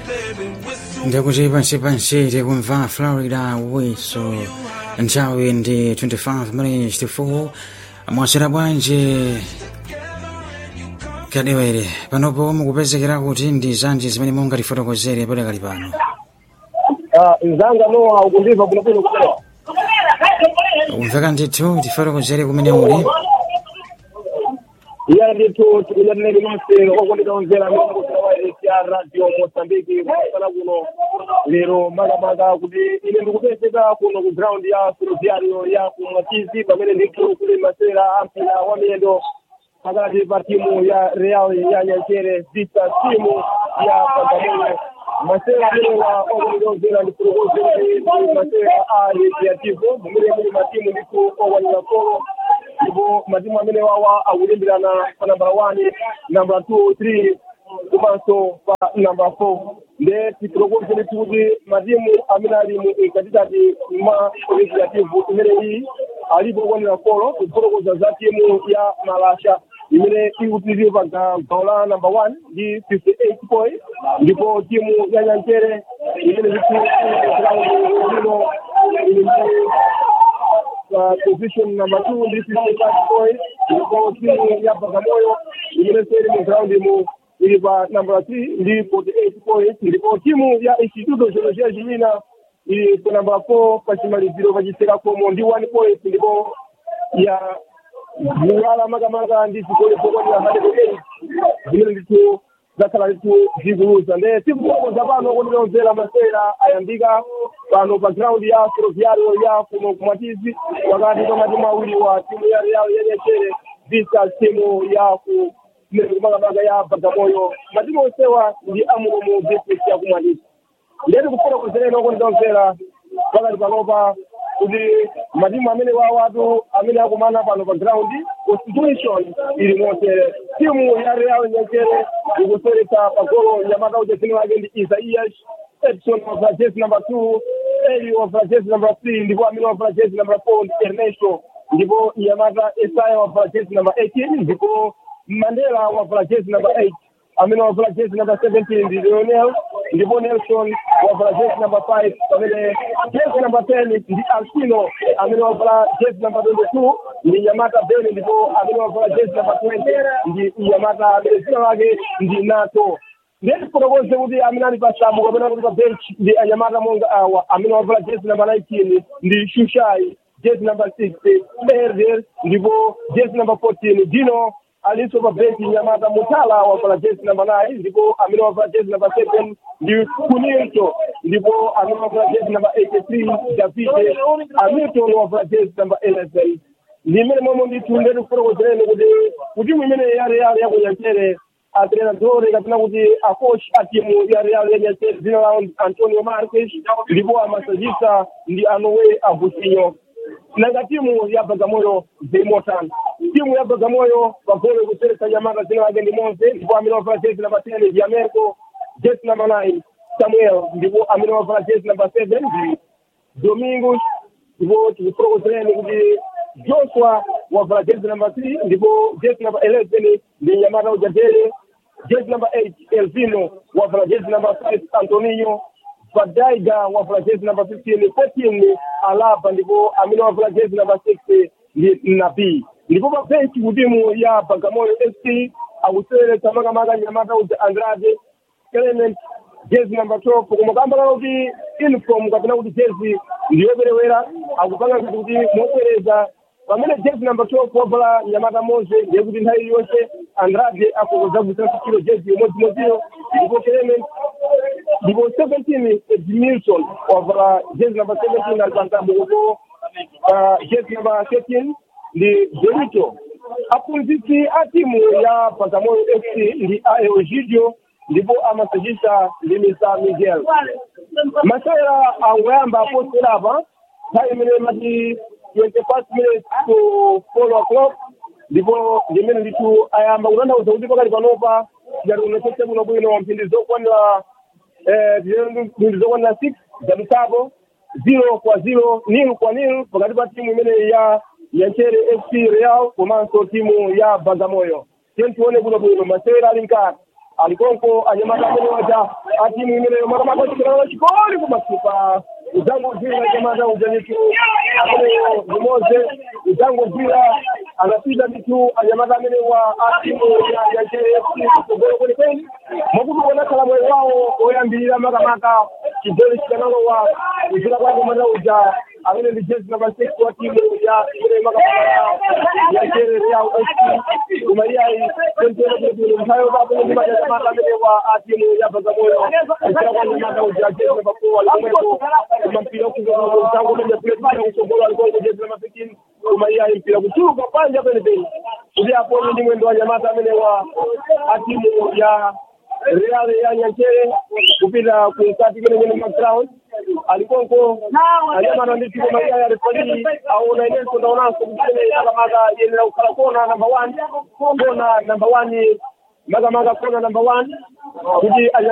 ndakuti pansi pansi tikumva florida wiso nthawi ndi 25 minutes to 4 mwasera bwanji kadewere panopo mukupezekera kuti ndi zanji zimene mungatifotokozere padakali pano nzanga nowa ukundiva kunapino kulewa kumveka ndithu tifotokozere kumene muli iya ndithu tikulandireni nonse okondeka omvera amene mukuzirawa ya radio mosambiki kumasana kuno lero makamaka kuti ine ndikupezeka kuno ku ground ya ferroviario ya kumwatizi pamene ndithu kuli masera ampira wa miyendo pakati pa timu ya real ya nyanchere vista timu ya pagamoyo masera amenewa okondeka omvera ndikulokozera masera a recreativo mumene muli matimu ndithu okwanira kolo ndipo matimu amene wawa akulimbirana pa namba one namba two three komanso pa namba four nde tikulokozere kuti matimu amene ali mu katikati ma recreative imene iyi alipo okwanira kolo kufotokoza za timu ya malasha imene ikutizire pa gawo la namba one ndi fifty eight point ndipo timu ya nyanchere imene zikuino uh, position number two ndi fifty five points ndipo timu ya bagamoyo imene seri mu ground mu ili pa number three ndi forty eight points ndipo timu ya instituto geologia jimina ili pa number four pa chimaliziro pachiseka komo ndi one point ndipo ya mulala makamaka ndi zigoli zokwanira hundred eight zimene ndithu zakhala ndithu zikuluza nde tikufotokoza pano kondilonzera masera ayambika pano pa ground ya ferroviario ya kuno kumatizi pakati pa matimu awiri wa timu ya real yenyechere visa timu ya ku makamaka ya bagamoyo matimu onsewa ndi amuno mu district ya kumatizi ndeti kufotokozereni okondilonzera pakati panopa kuti matimu amene wawatu amene akumana pano pa ground constitution ili motere timu ya real nyenchere ikuseretsa pagolo nyamata uja dzina lake ndi isaias edson of jesi number two eli of jesi number three ndipo amene of jesi number four ndi ernesto ndipo nyamata esaya of jesi number eighteen ndipo mandela of jesi number eight amene wavala jezi number seventeen ndi leonel ndipo nelson wavala jezi number five pamene jezi number ten ndi alcino amene wavala jezi number twenty two ndi yamata beni ndipo amene wavala jezi number twenty ndi yamata amene dzina lake ndi nato ndeti fotokoze kuti amene ali pasamu kapena kuti pa bench ndi anyamata monga awa amene wavala jezi number nineteen ndi shushai jezi number six erder ndipo jezi number fourteen dino alinso pa benchi nyamata mutala wavala jezi namba nine ndipo amene wavala jezi namba seven ndi kunilto ndipo amene wavala jezi namba eighty three davide hamilton wavala jezi namba eleven ndi imene momwe ndithu ndeti kufotokozereni kuti kutimu imene ya real yakunyanchere atrenadore kapena kuti acoach a timu ya real yanyanchere dzina lawo antonio marques ndipo amasajista ndi anowe abusinyo nanga timu ya bagamoyo zimotani timu ya bagamoyo pagolo kuseretsa nyamata dzina lake ndi monse ndipo amene wavala jezi namba ten ndi americo jezi namba nine samuel ndipo amene wavala jezi namba seven ndi domingos ndipo tikufotokozereni kuti joshua wavala jezi namba three ndipo jezi namba eleven ndi nyamata ujadele jezi namba eight elvino wavala jezi namba five antonio vadaiga wavala jezi namba fifteen fourteen alaba ndipo amene wavala jezi namba six ndi nabii ndipo pa benchi kutimu ya bagamoyo fc akuseweretsa makamaka nyamata uja andrade element jezi number twelve koma kambala kuti uniform kapena kuti jezi ndiyoperewera akupanga kuti kuti mobwereza pamene jezi number twelve wavala nyamata monse ndiye kuti nthawi iliyonse andrade afokoza kusanso kilo jezi imodzimodziyo ndipo element ndipo seventeen edmilson wavala jezi number seventeen ali pantambo kupo jezi number thirteen ndi Benito aphunzitsi a timu ya Bagamoyo FC ndi a Eogidio ndipo amasajista ndi Mr Miguel masewera angoyamba aposerapa nthawi imene mati 25 minutes to 4 o'clock ndipo ndimene ndithu ayamba kutanthauza kuti pakali panopa ngati unochese kuno bwino mphindi zokwanira mphindi zokwanira six zadutsapo zero kwa zero nil kwa nil pakati pa timu imene ya yanchere fc real komanso timu ya bagamoyo tiye tione kuno bwino masewera ali mkati alikonko anyamata amene waja atimu imeneyo makamaka chikirano chikoli kumasipa uzangogwira anyamata ujanitu ameneyo limoze uzangogwira anapita mitu anyamata amene wa atimu ya jfc kugolo kwenikweni mwakuti konakhala moyo wawo oyambirira makamaka chigoli chikanalowa kuzira kwa anyamata uja amene ndi jezi namba six wa timu ya imene makamaka ya jere ya fc kumaliyayi tentene kuti nthawi papo ndi manyamata amene wa atimu ya bagamoyo kuzira kwa anyamata uja jezi namba four alikomwepo koma mpira ukuzoa mtango mmoja kule mpira kusogolo alikuwa jezi namba fifteen kumaliyayi mpira kuchuluka panja penepeni kuti aponye ndi mwendo wa nyamata amene wa atimu ya real ya nyanchere kupita kukati kene kene background alikonko anyamata ndi tiko mayaya refali aona inenso ndaonanso kuti makamaka yenera kukhala kona number one kona number one makamaka kona number one kuti